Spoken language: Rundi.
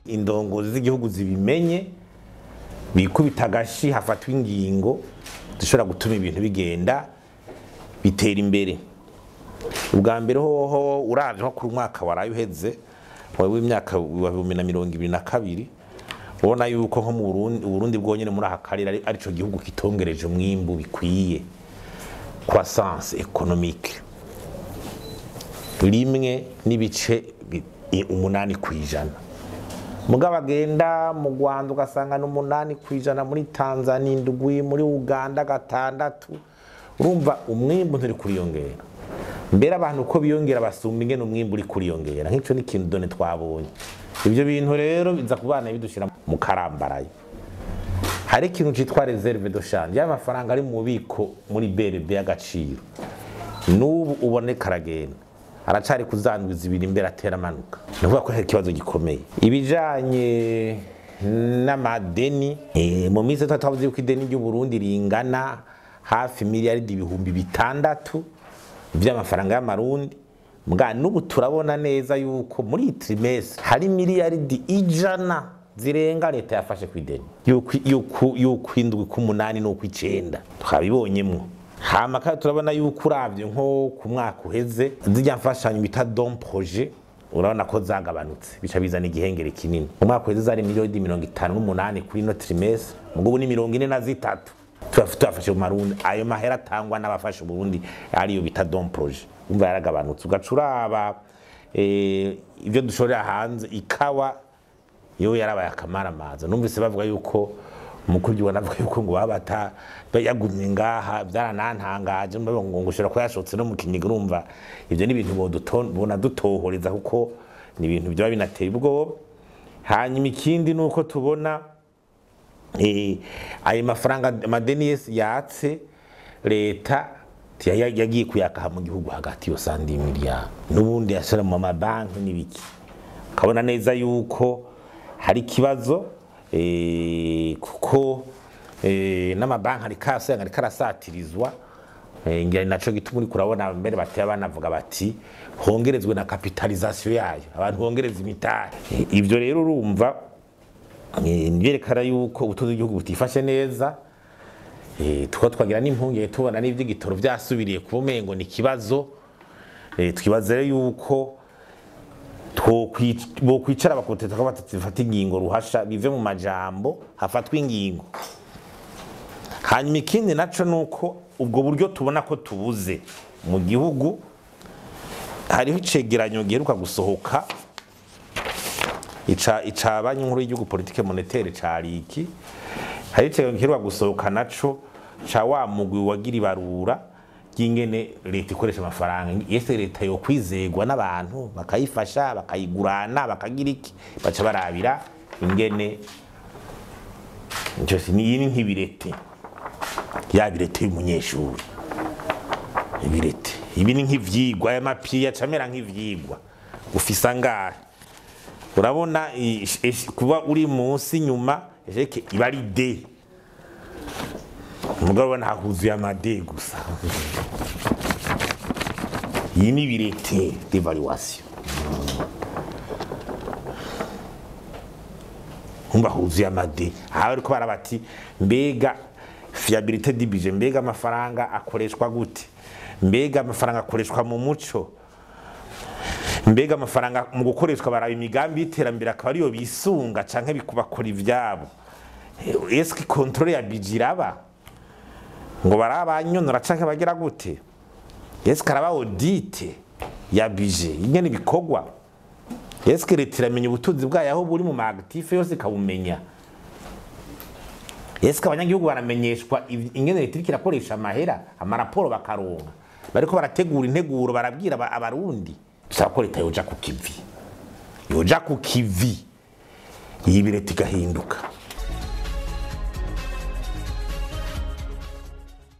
indongozi z'igihugu zibimenye bikubita agashi hafatwa ingingo zishobora gutuma ibintu bigenda bitera imbere ubwa mbere hoho uravye nko kuri umwaka waraye uheze w'imyaka wa bibiri na mirongo ibiri na kabiri ubona yuko nko mu Burundi Burundi bwonyene muri aka karere ari arico gihugu kitongereje umwimbu bikwiye croissance économique rimwe n'ibice bi- umunani kwijana mugabo agenda mu Rwanda ugasanga ni umunani kwijana muri Tanzania indwi muri Uganda gatandatu urumva umwimbu nturi kuriyongera mbere abantu uko biyongera basumba ingene umwimbu uri kuriyongera nk'ico ni ikintu done twabonye ivyo bintu rero biza kubana bidushira mu karambaraye hari ikintu citwa reserve de change ya mafaranga ari mu bubiko muri BRB y'agaciro n'ubu uboneka aragenda aracari kuzandwi zibiri imbere atera amanuka ni ukuvuga ko hari ikibazo gikomeye ibijanye n'amadeni eh, mu minsi itatu twavuze yuko ideni ry'u Burundi ringana hafi miliyaridi ibihumbi bitandatu vy'amafaranga y'amarundi mbwa n'ubu turabona neza yuko muri iyi trimestre hari miliyaridi ijana zirenga leta yafashe ku ideni yuko indwi k'umunani n'ukw'icenda twabibonyemwo hama kandi turabona yuko uravye nko ku mwaka uheze zirya mfashanyo bita don projet urabona ko zagabanutse bica bizana igihengere kinini mu mwaka uheze zari miliyoni mirongo itanu n'umunani kuri ino trimestre mugo ubu ni mirongo ine na zitatu tuyafashe mu marundi ayo mahera atangwa n'abafashe uburundi ariyo bita don projet umva yaragabanutse ugaca uraba eh, ivyo dushorera hanze ikawa yo yarabaye akamaramaza numvise bavuga yuko umukuru w'igihugu anavuga yuko ngo baba bata yagumye ngaha byaranantangaje ngo ngo ushobora kuba yashotse no mu kinyiga urumva ivyo ni ibintu bona dutohoreza kuko ni ibintu byaba binateye ubwoba hanyuma ikindi ni uko tubona eh, ayo mafaranga amadeni yese yatse leta yagiye kuyakaha mu gihugu hagati yo sandi miliyari n'ubundi yashira mu mabanki n'ibiki ukabona neza yuko hari ikibazo eh, kuko eh, n'amabanki ariko asanga ariko arasatirizwa eh, ngira naco gituma uriko urabona mbere bateye banavuga bati hongerezwe na kapitalizasiyo yayo abantu hongereza imitari eh, ivyo rero urumva eh, nivyerekana yuko ubutunzi bw'igihugu butifashe neza eh, tuko twagira n'impungenge tubona n'ivy'igitoro vyasubiriye kuba umengo ni ikibazo eh, twibaza rero yuko bokwicara bakoteta ko batafata ingingo ruhasha bive mu majambo hafatwa ingingo hanyuma ikindi naco nuko ubwo buryo tubona ko tubuze mu gihugu hariho icegeranyo giheruka gusohoka ica ica banki nkuru y'igihugu politike monétaire ca riki hari icegeranyo giheruka gusohoka naco ca wa mugwi wagira ibarura ry'ingene leta ikoresha amafaranga yese leta yo kwizegwa n'abantu bakayifasha bakayigurana bakagira iki baca barabira ingene cyose ni ni nk'ibirete ya birete y'umunyeshuri ibirete ibi ni nk'ivyigwa aya mapiya camera nk'ivyigwa ufisa ngahe urabona kuba uri munsi nyuma ejeke iba ari de mugabo ubona hahuzuye amade gusa iyi ni birete devaluation umva huzuye amade aha bariko barabati mbega fiabilité du budget mbega amafaranga akoreshwa gute mbega amafaranga akoreshwa mu muco mbega amafaranga mu gukoreshwa baraba imigambi y'iterambere akaba ariyo bisunga canke bakora ivyabo eske controle ya budget iraba ngo barabanyonora canke bagira gute eske araba audite ya budget ingene bikorwa eske leta iramenya ubutunzi bwayo aho buri mu maagitife yose ikabumenya eske abanyagihugu baramenyeshwa ingene leta iriko irakoresha amahera amaraporo bakaronka bariko barategura integuro barabwira abarundi dusaba ko leta yoja ku kivi yoja ku kivi iyi leta igahinduka